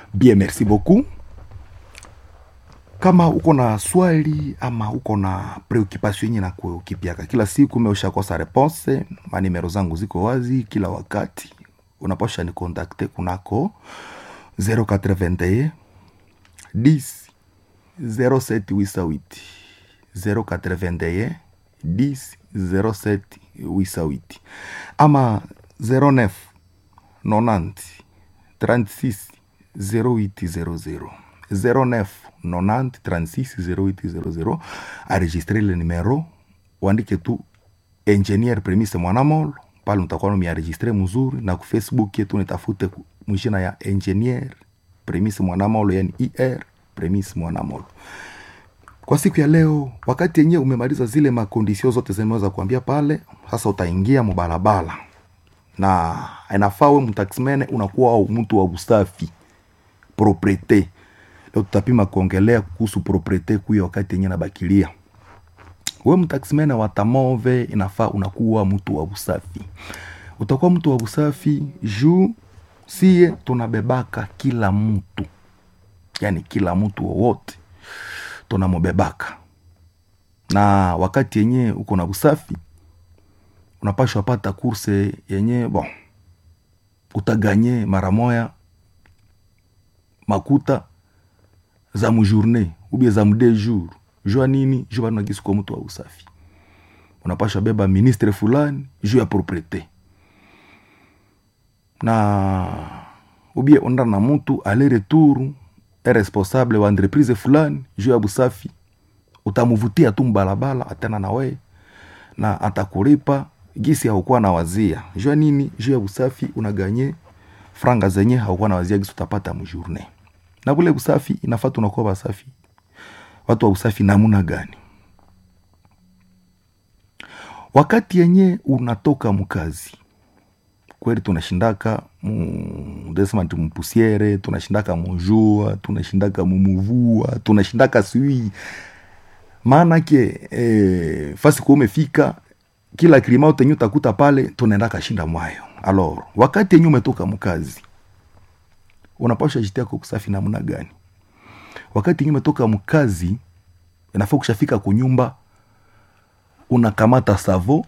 bien merci beaucoup kama uko na swali ama uko na preoccupation yenye na kukipiaka kila siku meushakosa reponse manimero zangu ziko wazi kila wakati unaposha ni kontakte kunako 081 10 0788 081 10 0788 ama 09 90 36 0800 09 90 36 0800 enregistre le numero uandike tu engineer premise mwanamolo pale mtakuwa mienregistre mzuri na ku facebook yetu nitafute mwishina ya engineer premise mwanamolo yani er premise mwanamolo kwa siku ya leo wakati yenyewe umemaliza zile makondisio zote zimeweza kuambia pale sasa utaingia mubalabala na inafaa we mtaximene unakuwa au mtu wa usafi propriete leo tutapima kuongelea kuhusu propriete kuyo wakati yenyewe nabakilia we mtaximene wa tamove inafaa unakuwa mtu wa usafi utakuwa mtu wa usafi juu sie tunabebaka kila mtu yani kila mtu wowote tunamubebaka na wakati yenye uko na usafi unapashwa pata kurse yenye bon utaganye mara moya makuta za mujourne ubie za mude jour jua nini juu bado nagisi kwa mtu wa usafi unapashwa beba ministre fulani juu ya propriete na ubie onda na mtu ale retour e responsable wa entreprise fulani juu ya busafi utamuvutia tu mbalabala atena na we na atakulipa gisi haukuwa na wazia jua nini juu ya usafi unaganye franga zenye haukuwa na wazia gisi utapata mjourne na bule usafi inafaa tunakuwa wasafi watu wa usafi namuna gani wakati yenye unatoka mkazi kweli tunashindaka desema nti mupusiere tunashindaka mujua tunashindaka mumuvua tunashindaka sui maanake e, fasi kuwa umefika kila kilima tenye utakuta pale tunaenda kashinda mwayo alor wakati yenye umetoka mkazi unapasha jitia kwa kusafi namna gani wakati yenye umetoka mkazi inafaa kushafika kunyumba unakamata savo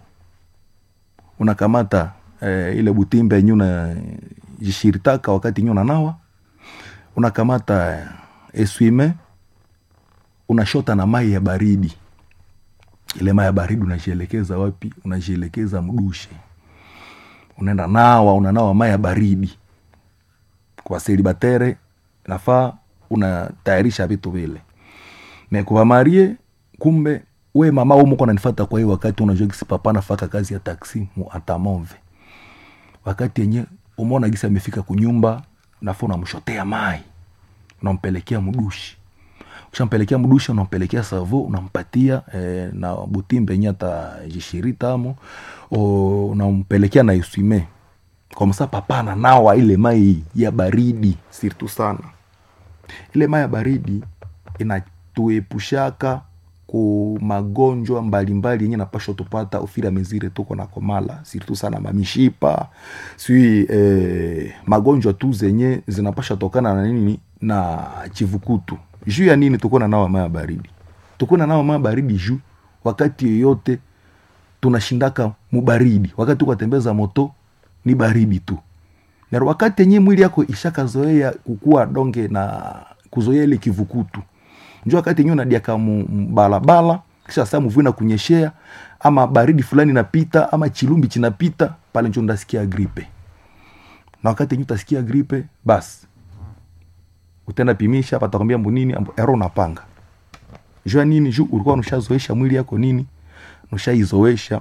unakamata eh, ile butimbe yenye unajishiritaka wakati yenye unanawa unakamata eh, eswime unashota na mai ya baridi ile mai ya baridi unajielekeza wapi unajielekeza mdushe unaenda nawa unanawa mai ya baridi kwa selibatere nafaa unatayarisha vitu vile mekuvamarie kumbe we mama umuko nanifata kwa hiyo wakati unajua gisi papa nafaka kazi ya taksi mu atamove wakati yenye umeona gisi amefika kunyumba nafaa unamshotea mai unampelekea mdushi ushampelekea mdushi unampelekea savo unampatia eh, na butimbe enye atajishiritamo unampelekea na iswime kwa msa papa nanawa ile mai ya baridi sirtu sana ile mai ya baridi inatuepushaka ku magonjwa mbalimbali yenye napashwa tupata ufira mezire tuko na komala sirtu sana mamishipa sui eh, magonjwa tu zenye zinapasha tokana na nini na chivukutu juu ya nini tuko na nawa maya baridi tuko na nawa maya baridi juu wakati yoyote tunashindaka mubaridi wakati tukatembeza moto ni baridi tu na wakati yenye mwili yako ishakazoea kukua donge na kuzoea ile kivukutu njo wakati yenyewe unadiaka mbalabala kisha saa mvua kunyeshea ama baridi fulani napita ama chilumbi chinapita pale njo ndasikia gripe na wakati yenyewe utasikia gripe basi utenda pimisha patakwambia mbunini ero unapanga jua nini juu ulikuwa nushazoesha mwili yako nini nushaizoesha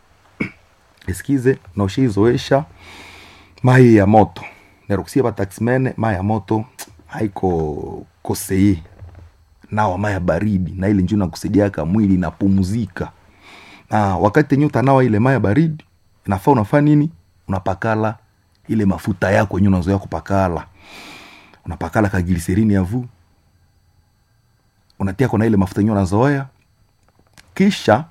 eskize na ushaizoesha mai ya moto nerukusia bataximene mai ya moto haiko koseye nawa maya baridi na ile njo nakusaidiaka mwili napumzika na wakati yenye utanawa ile maya baridi inafaa unafaa nini unapakala ile mafuta yako yenye unazoea kupakala unapakala kagiliserini yavu unatia kona ile mafuta yenye unazoea kisha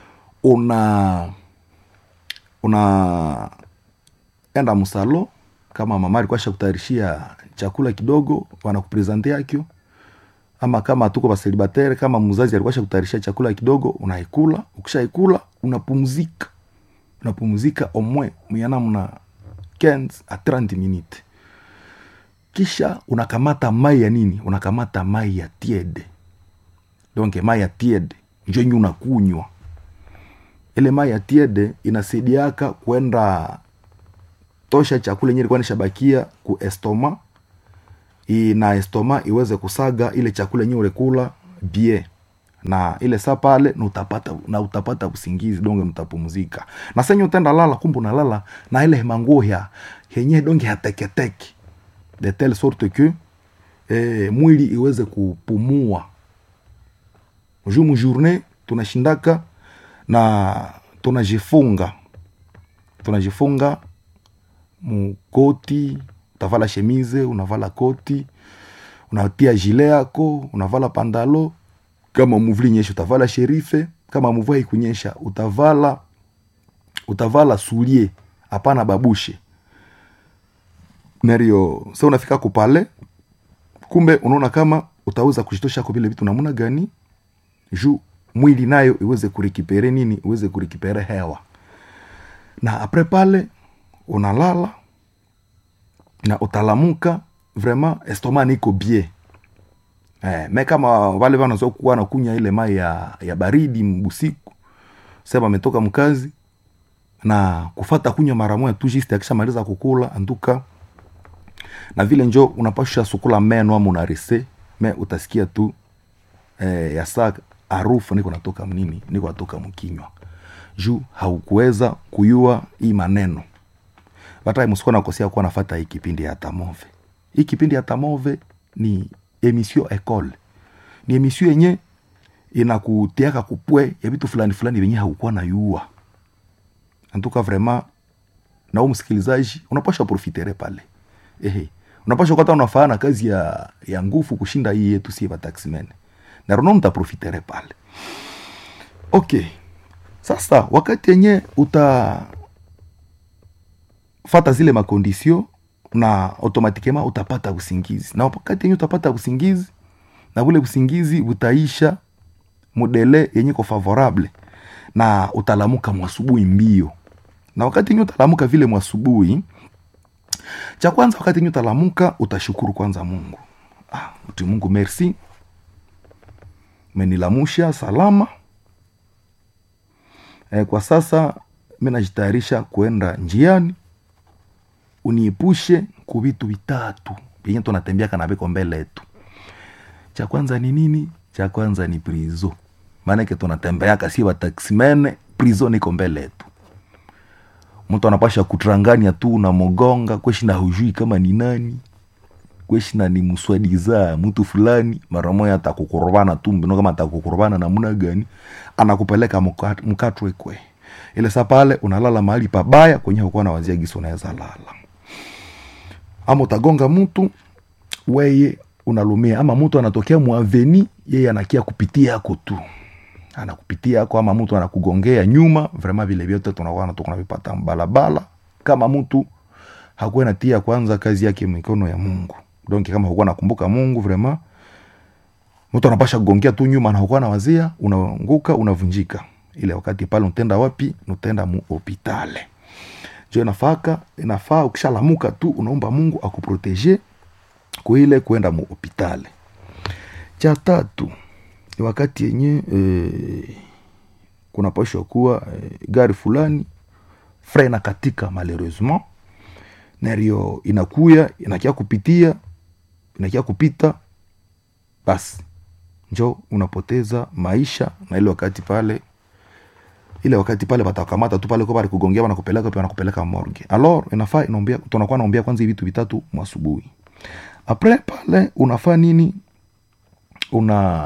una una enda msalo kama mama alikuwa shakutayarishia chakula kidogo wanakupresente yakyo ama kama tuko baselibatere kama mzazi alikuwa shakutayarishia chakula kidogo unaikula ukishaikula unapumzika unapumzika omwe muyana mna 15 a 30 minute kisha unakamata mai ya nini unakamata mai ya tiede donc mai ya tiede njo nyi unakunywa ile mai ya tiede inasaidiaka kwenda tosha chakula yenye ilikuwa nishabakia ku estoma I- na estoma iweze kusaga ile chakula yenye ulikula bie na ile saa pale na utapata na utapata usingizi donge mtapumzika na senye utenda lala kumbe unalala na ile manguo ya yenye donge hateketeke de telle sorte que eh, mwili iweze kupumua juu mujourne tunashindaka na tunajifunga tunajifunga mukoti utavala shemize unavala koti unatia jile yako unavala pandalo kama muvuli nyesha utavala sherife kama mvua ikunyesha utavala utavala sulie hapana babushe nario sa unafika kupale kumbe unaona kama utaweza kushitosha ko vile vitu namuna gani juu mwili nayo iweze kurikipere nini iweze kurikipere hewa na apres pale unalala na utalamuka vraiment estoma niko bie eh, me kama wale wanazoa kuwa nakunya ile mai ya, ya baridi mbusiku sema ametoka mkazi na kufata kunywa mara moja tu juste akishamaliza kukula anduka na vile njo unapasha sukula meno ama unarise me utasikia tu eh, ya saa harufu niko natoka mnini niko natoka mkinywa juu haukuweza kuyua hii maneno bata msikuwa nakosea kuwa nafata hii kipindi ya tamove hii kipindi ya tamove ni emission ecole ni emission yenye inakutiaka kupwe ya vitu fulani fulani venye haukuwa na yua antuka vraiment na huu msikilizaji unapasha profitere pale ehe unapasha kata unafaa na kazi ya, ya nguvu kushinda hii yetu sie bataximen na rono mtaprofitere pale okay sasa wakati yenye uta fata zile makondisio na automatikema utapata usingizi na wakati yenye utapata usingizi na ule usingizi utaisha modele yenye ko favorable na utalamuka mwasubuhi mbio na wakati yenye utalamuka vile mwasubuhi cha kwanza wakati yenye utalamuka utashukuru kwanza mungu ah, uti mungu merci menilamusha salama e, kwa sasa mi najitayarisha kuenda njiani uniepushe ku vitu vitatu vyenye tunatembeaka na viko mbele yetu cha kwanza ni nini cha kwanza ni prizo maanake tunatembeaka si wataksimene prizo niko mbele yetu mtu anapasha kutrangania tu na mogonga kweshina hujui kama ni nani kweshina ni mswadiza mtu fulani mara moja atakukorobana tu mbino kama atakukorobana namna gani anakupeleka muka- mkatwe kwe ile saa pale unalala mahali pabaya kwenye hukuwa na wazia gisi unaweza lala ama utagonga mtu weye unalumia ama mtu anatokea mwaveni yeye anakia kupitia yako tu anakupitia yako ama mtu anakugongea nyuma vrema vile vyote tunakuwa tunavipata mbalabala kama mtu hakuwa natia kwanza kazi yake mikono ya mungu donc kama hukuwa nakumbuka mungu vrema mtu anapasha kugongea tu nyuma na hukuwa na wazia unaanguka unavunjika ile wakati pale utenda wapi utenda mu hopitale jo inafaka inafaa ukishalamuka tu unaomba mungu akuprotege kuile kwenda mu hopitale cha tatu ni wakati yenye e, kunapashwa kuwa e, gari fulani frena katika malheureusement nario inakuya inakia kupitia inakia kupita basi njo unapoteza maisha na ile wakati pale ile wakati pale watakamata tu pale kwa pale kugongea wanakupeleka pia wanakupeleka morgue alors inafaa inaombea tunakuwa naombea kwanza hivi vitu vitatu mwasubuhi apres pale unafaa nini una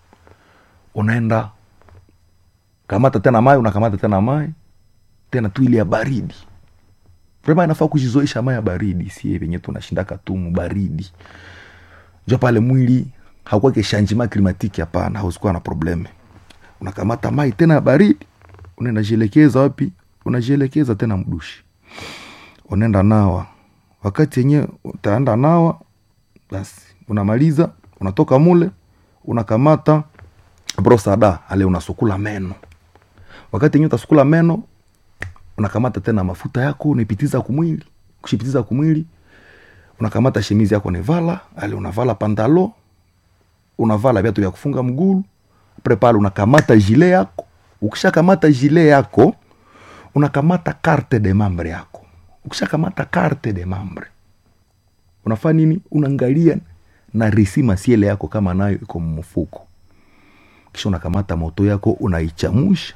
unaenda kamata tena mai unakamata tena mai tena tu ile ya baridi vrema inafaa kujizoesha mai ya baridi sie venye tunashindaka tu baridi jo pale mwili hakuwake changement climatique hapana hausikuwa na probleme unakamata mai tena ya baridi unaenda jielekeza wapi unajielekeza tena mdushi unaenda nawa wakati yenye utaenda nawa basi unamaliza unatoka mule unakamata brosada ale unasukula meno wakati yenye utasukula meno unakamata tena mafuta yako unaipitiza kumwili kushipitiza kumwili unakamata shemizi yako nevala ale unavala pantalo unavala viatu vya kufunga mgulu apre pale unakamata jile yako ukishakamata jile yako unakamata carte de membre yako ukishakamata carte de membre unafaa nini unaangalia na risi masiele yako kama nayo iko mfuko kisha unakamata moto yako unaichamusha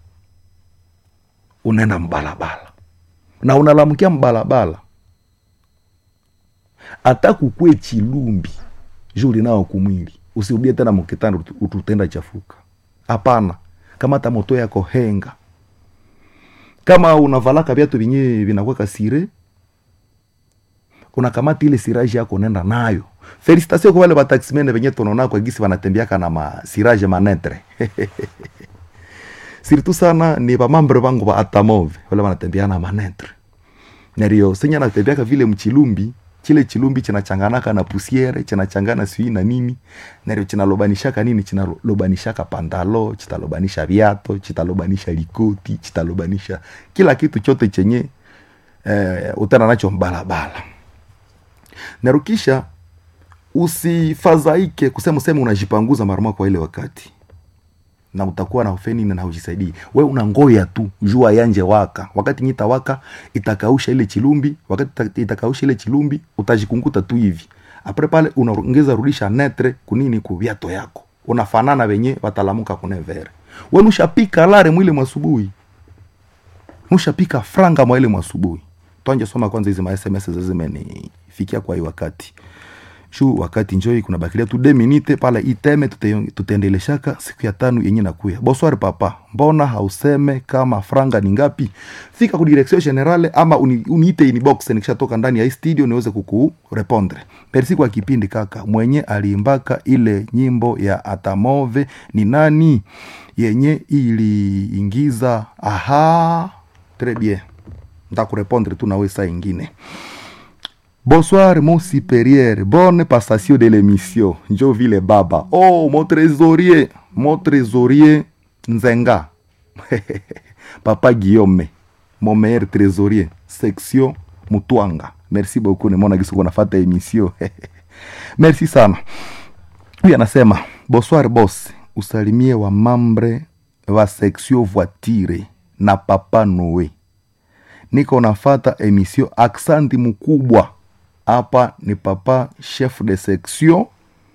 unaenda mbalabala na unalamkia mbalabala hata kukwe chilumbi juu linao kumwili usirudie tena mukitanda ututenda chafuka hapana kamata moto yako henga kama unavalaka viatu vinye vinakweka sire unakamata ile siraji yako unaenda nayo felicitation kwa wale wataximene venye tunaona kwa gisi wanatembeaka na masiraje manetre sirtu sana ni vamambre vangu va atamove wale wanatembea na manetre nario senya natembeaka vile mchilumbi chile chilumbi chinachanganaka na pusiere chinachangana sijui na nini nario chinalobanishaka nini chinalobanishaka pantalo chitalobanisha viato chitalobanisha likoti chitalobanisha kila kitu chote chenye eh, utana nacho mbalabala narukisha usifadhaike kusema useme unajipanguza marama kwa ile wakati na utakuwa na ufeni na ujisaidii we unangoya tu jua yanje waka wakati nyita waka itakausha ile chilumbi wakati itakausha ile chilumbi utajikunguta tu hivi apre pale unaongeza rudisha netre kunini kuviato yako unafanana venye watalamuka kunevere we nushapika lare mwile mwasubuhi nushapika franga mwaile mwasubuhi twanje soma kwanza hizi ma sms zimenifikia kwa hii wakati shu wakati njoi kuna bakilia tu minute pala iteme tute, tutaendeleshaka siku ya tano yenye nakuya boswari papa mbona hauseme kama franga ni ngapi fika ku direction generale ama uni, uniite inbox nikishatoka ndani ya hii studio niweze kukurepondre merci kwa kipindi kaka mwenye aliimbaka ile nyimbo ya atamove ni nani yenye iliingiza aha tres bien ntakurepondre tu nawe saa ingine Bonsoir mon supérieur, bonne passation de l'émission. Njo vile baba. Oh, mon trésorier, mon trésorier Nzenga. Papa Guillaume, mon meilleur trésorier, section Mutwanga. Merci beaucoup, nimeona gisi nafata emission. Merci sana. Huyu anasema, bonsoir boss, usalimie wa mambre wa section voiture na papa Noe. Niko nafata emission aksanti mkubwa hapa ni papa chef de section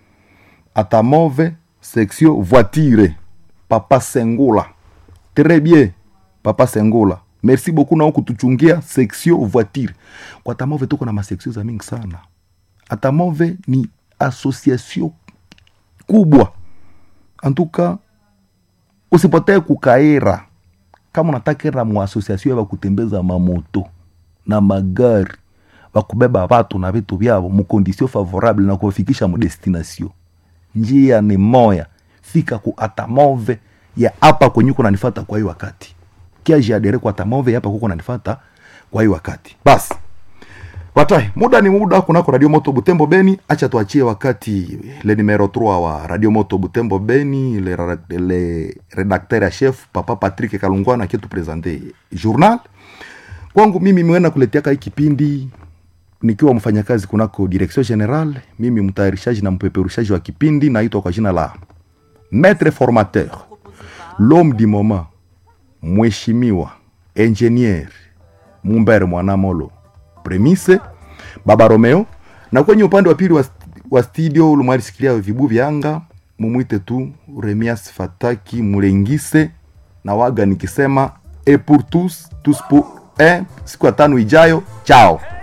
atamove section voiture papa sengula très bien papa sengula merci beaucoup nao kutuchungia section voiture kwa atamove tuko na maseksio za mingi sana atamove ni association kubwa antuka usipotee kukaira kama unatakira muasosiasio ya kutembeza mamoto na magari wakubeba watu na vitu vyavo mukondisio favorable na kuwafikisha mudestination njia ni moya fika ku atamove ya hapa kwenye uko nanifata kwa hii wakati kiajiadere kwa atamove hapa kuko nanifata kwa hii wakati basi watai muda ni muda kunako radio moto butembo beni acha tuachie wakati le numero 3 wa radio moto butembo beni le, le redacteur ya chef papa patrick kalungwana akitupresente journal kwangu mimi mwena kuletiaka hii kipindi nikiwa mfanyakazi kunako direction general mimi mtayarishaji na mpeperushaji wa kipindi naitwa kwa jina la maître formateur l'homme du moment mheshimiwa engineer mumbere mwanamolo premise baba romeo na kwenye upande wa pili wa, wa studio ulimwarisikilia vibu vyanga mumwite tu remias fataki mulengise na waga nikisema e pour tous tous pour un siku ya tano ijayo chao